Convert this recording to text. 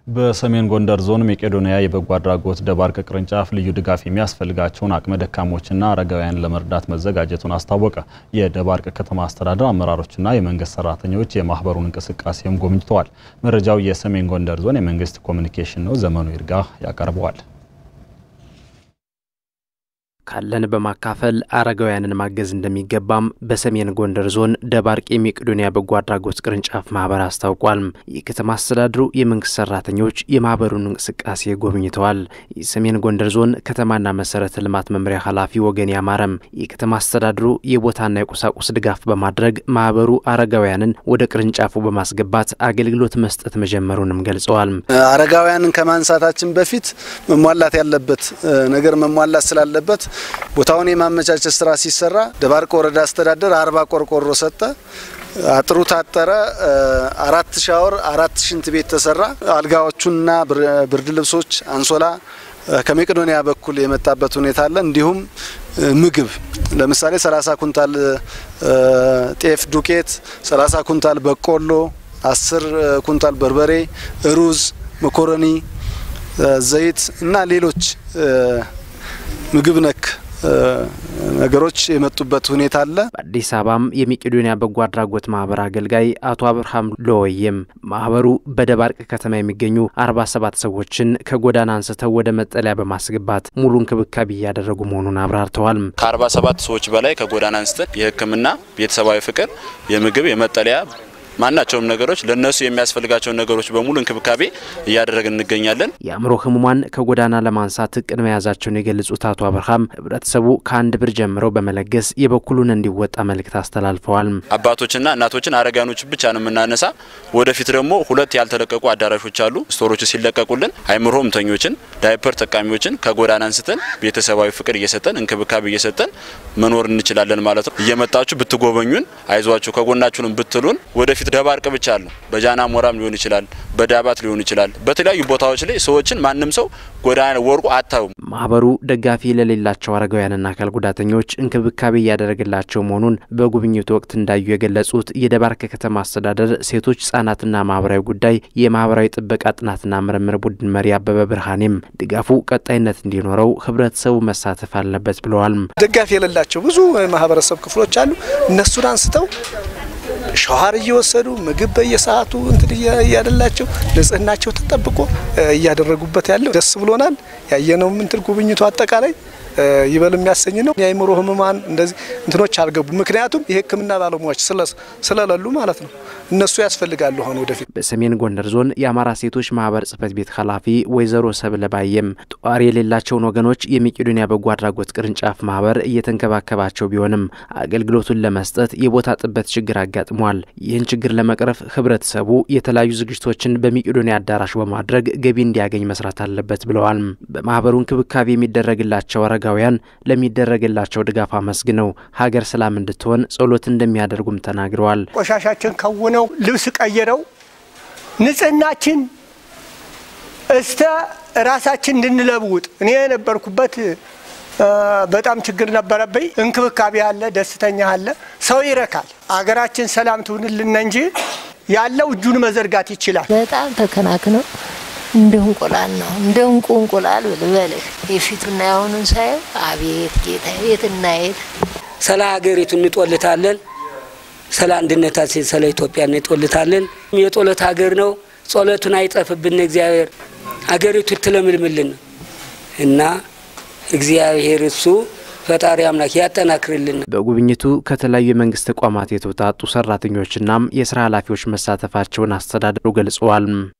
በሰሜን ጎንደር ዞን መቄዶንያ የበጎ አድራጎት ደባርቅ ቅርንጫፍ ልዩ ድጋፍ የሚያስፈልጋቸውን አቅመ ደካሞችና አረጋውያን ለመርዳት መዘጋጀቱን አስታወቀ። የደባርቅ ከተማ አስተዳደር አመራሮችና የመንግስት ሰራተኞች የማህበሩን እንቅስቃሴም ጎብኝተዋል። መረጃው የሰሜን ጎንደር ዞን የመንግስት ኮሚኒኬሽን ነው። ዘመኑ ይርጋ ያቀርበዋል። ካለን በማካፈል አረጋውያንን ማገዝ እንደሚገባም በሰሜን ጎንደር ዞን ደባርቅ የመቄዶንያ በጎ አድራጎት ቅርንጫፍ ማህበር አስታውቋል። የከተማ አስተዳደሩ የመንግስት ሰራተኞች የማህበሩን እንቅስቃሴ ጎብኝተዋል። የሰሜን ጎንደር ዞን ከተማና መሰረተ ልማት መምሪያ ኃላፊ ወገን ያማረም የከተማ አስተዳደሩ የቦታና የቁሳቁስ ድጋፍ በማድረግ ማህበሩ አረጋውያንን ወደ ቅርንጫፉ በማስገባት አገልግሎት መስጠት መጀመሩንም ገልጸዋል። አረጋውያንን ከማንሳታችን በፊት መሟላት ያለበት ነገር መሟላት ስላለበት ቦታውን የማመቻቸት ስራ ሲሰራ ደባርቅ ወረዳ አስተዳደር አርባ ቆርቆሮ ሰጠ። አጥሩ ታጠረ። አራት ሻወር፣ አራት ሽንት ቤት ተሰራ። አልጋዎቹና ብርድ ልብሶች፣ አንሶላ ከመቄዶንያ በኩል የመጣበት ሁኔታ አለ። እንዲሁም ምግብ ለምሳሌ 30 ኩንታል ጤፍ ዱቄት፣ 30 ኩንታል በቆሎ፣ 10 ኩንታል በርበሬ፣ ሩዝ፣ መኮረኒ፣ ዘይት እና ሌሎች ምግብ ነክ ነገሮች የመጡበት ሁኔታ አለ። በአዲስ አበባም የመቄዶንያ በጎ አድራጎት ማህበር አገልጋይ አቶ አብርሃም ሎወየም ማህበሩ በደባርቅ ከተማ የሚገኙ አርባ ሰባት ሰዎችን ከጎዳና አንስተው ወደ መጠለያ በማስገባት ሙሉ እንክብካቤ እያደረጉ መሆኑን አብራርተዋል። ከአርባ ሰባት ሰዎች በላይ ከጎዳና አንስተን የሕክምና ቤተሰባዊ ፍቅር፣ የምግብ፣ የመጠለያ ማናቸውም ነገሮች ለነሱ የሚያስፈልጋቸውን ነገሮች በሙሉ እንክብካቤ እያደረግን እንገኛለን። የአእምሮ ህሙማን ከጎዳና ለማንሳት እቅድ መያዛቸውን የገለጹት አቶ አብርሃም ህብረተሰቡ ከአንድ ብር ጀምረው በመለገስ የበኩሉን እንዲወጣ መልእክት አስተላልፈዋል። አባቶችና እናቶችን አረጋኖች ብቻ ነው የምናነሳ። ወደፊት ደግሞ ሁለት ያልተለቀቁ አዳራሾች አሉ። ስቶሮች ሲለቀቁልን አእምሮ ህመምተኞችን፣ ዳይፐር ተጠቃሚዎችን ከጎዳና አንስተን ቤተሰባዊ ፍቅር እየሰጠን እንክብካቤ እየሰጠን መኖር እንችላለን ማለት ነው። እየመጣችሁ ብትጎበኙን፣ አይዟችሁ ከጎናችሁንም ብትሉን ወደፊት ደባርቅ ብቻ አለ በጃና ሞራም ሊሆን ይችላል፣ በዳባት ሊሆን ይችላል። በተለያዩ ቦታዎች ላይ ሰዎችን ማንም ሰው ጎዳና ወርቁ አታዩም። ማህበሩ ደጋፊ ለሌላቸው አረጋውያንና አካል ጉዳተኞች እንክብካቤ እያደረገላቸው መሆኑን በጉብኝቱ ወቅት እንዳዩ የገለጹት የደባርቅ ከተማ አስተዳደር ሴቶች ህጻናትና ማህበራዊ ጉዳይ የማህበራዊ ጥበቃ ጥናትና ምርምር ቡድን መሪ አበበ ብርሃኔም ድጋፉ ቀጣይነት እንዲኖረው ህብረተሰቡ መሳተፍ አለበት ብለዋል። ደጋፊ የሌላቸው ብዙ ማህበረሰብ ክፍሎች አሉ። እነሱን አንስተው ሸዋር እየወሰዱ ምግብ በየሰዓቱ እንትን እያደላቸው ንጽህናቸው ተጠብቆ እያደረጉበት ያለው ደስ ብሎናል። ያየነው ምንትን ጉብኝቱ አጠቃላይ ይበል የሚያሰኝ ነው። የአእምሮ ህሙማን እንደዚህ እንትኖች አልገቡ። ምክንያቱም የህክምና ባለሙያዎች ስለሌሉ ማለት ነው። እነሱ ያስፈልጋሉ አሁን ወደፊት። በሰሜን ጎንደር ዞን የአማራ ሴቶች ማህበር ጽህፈት ቤት ኃላፊ ወይዘሮ ሰብለ ባየም ጧሪ የሌላቸውን ወገኖች የመቄዶንያ በጎ አድራጎት ቅርንጫፍ ማህበር እየተንከባከባቸው ቢሆንም አገልግሎቱን ለመስጠት የቦታ ጥበት ችግር አጋጥሟል። ይህን ችግር ለመቅረፍ ህብረተሰቡ የተለያዩ ዝግጅቶችን በመቄዶንያ አዳራሽ በማድረግ ገቢ እንዲያገኝ መስራት አለበት ብለዋል። በማህበሩ እንክብካቤ የሚደረግላቸው አረጋውያን ለሚደረግላቸው ድጋፍ አመስግነው ሀገር ሰላም እንድትሆን ጸሎት እንደሚያደርጉም ተናግረዋል። ቆሻሻችን ከውነው ልብስ ቀይረው ንጽህናችን እስተ ራሳችን እንድንለውጥ እኔ የነበርኩበት በጣም ችግር ነበረብኝ። እንክብካቤ አለ፣ ደስተኛ አለ፣ ሰው ይረካል። አገራችን ሰላም ትሁንልን እንጂ ያለው እጁን መዘርጋት ይችላል። በጣም ተከናክነው እንደ እንቁላል ነው እንደ እንቁ እንቁላል ብልበልህ የፊቱና የአሁኑን ሳየው አቤት ጌታ ቤት እናየት ስለ ሀገሪቱ እንጦልታለን፣ ስለ አንድነታችን ስለ ኢትዮጵያ እንጦልታለን። የጦለት ሀገር ነው። ጸሎቱን አይጠፍብን እግዚአብሔር ሀገሪቱ ትለምልምልን እና እግዚአብሔር እሱ ፈጣሪ አምላክ ያጠናክርልን። በጉብኝቱ ከተለያዩ የመንግስት ተቋማት የተውጣጡ ሰራተኞችናም የስራ ኃላፊዎች መሳተፋቸውን አስተዳደሩ ገልጸዋል።